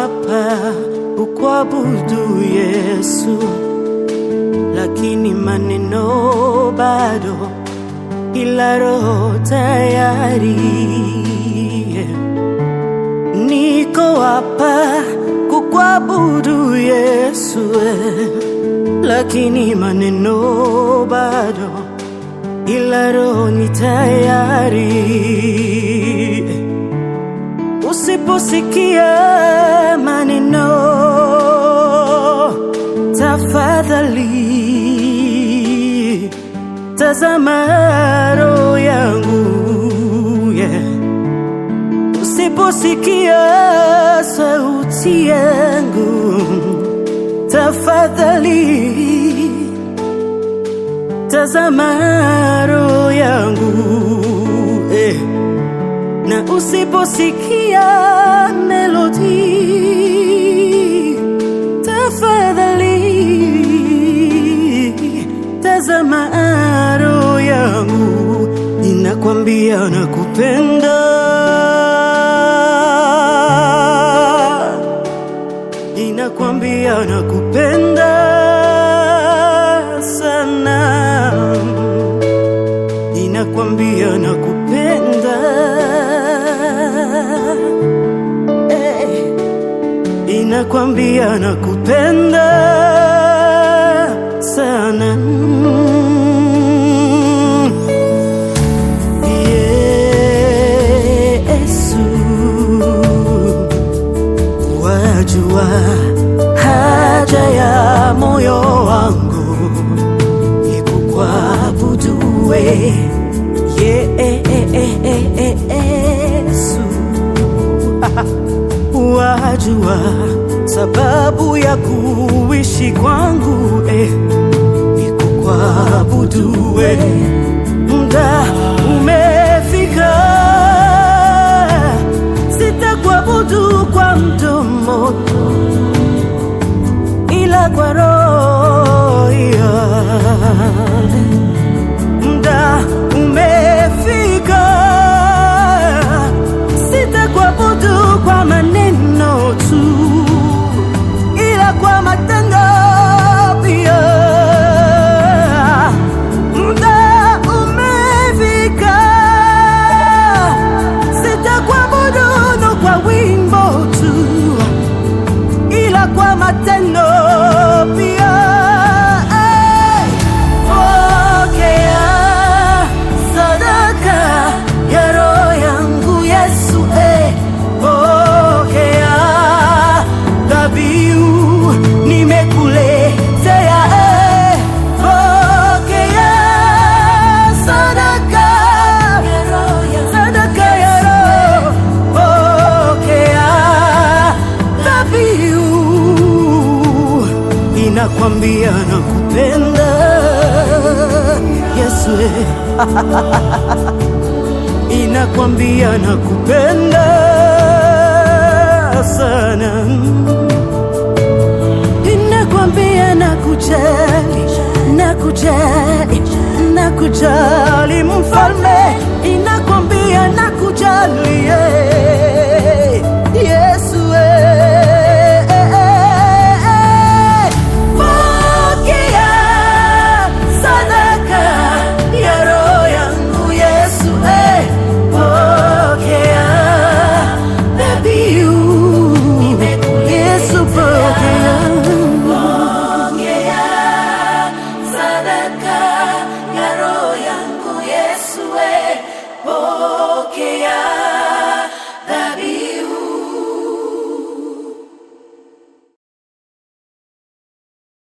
hapa kukuabudu Yesu, lakini maneno bado, ila roho tayari. Niko hapa kukuabudu Yesu, lakini maneno bado, ila roho ni tayari. Usiposikia maneno, tafadhali tazama roho yangu yeah. Usiposikia sauti yangu, tafadhali tazama roho yangu eh na usiposikia melodi, tafadhali tazama roho yangu, inakwambia nakupenda, inakwambia nakupenda sana, inakwambia nakupenda Eh, inakwambia nakupenda sana Yesu, wajua haja ya moyo wangu ikukwabudue Yesu wajua sababu ya kuishi kwangu eh, ni kukuabudu eh. Muda umefika, sitakuabudu kwa mdomo, ila kwa roho yangu. Muda umefika, sitakuabudu kwa maneno tu, ila kwa matendo pia. Muda umefika, sitakuabudu no kwa wimbo tu, ila kwa matendo pia. Hey! Pokea sadaka ya roho yangu Yesu, eh. Pokea dhabihu nimekuletea, eh. Pokea sadaka sadaka ya roho, pokea dhabihu inakwambia nakupenda Yesu, eh. inakwambia nakupenda sana, inakwambia nakujali, nakujali, nakujali mfalme, inakwambia nakujali yeah.